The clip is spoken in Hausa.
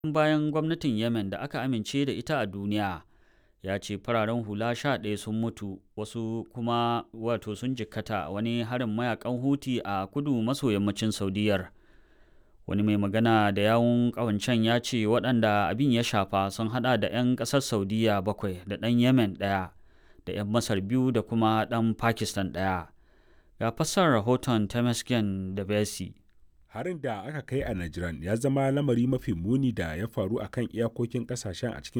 bayan gwamnatin Yemen da aka amince da ita a duniya. Ya ce fararen hula sha ɗaya sun mutu wasu kuma wato sun jikkata wani harin mayakan Huti a kudu maso yammacin Saudiyar. Wani mai magana da yawun ƙawancen ya ce waɗanda abin ya shafa sun haɗa da 'yan ƙasar Saudiya bakwai da ɗan Yemen ɗaya da 'yan Masar biyu da kuma ɗan Pakistan ɗaya. Ga fassar rahoton Temesgen da Besi. Harin da aka kai a Najran ya zama lamari mafi muni da ya faru a kan iyakokin ƙasashen a cikin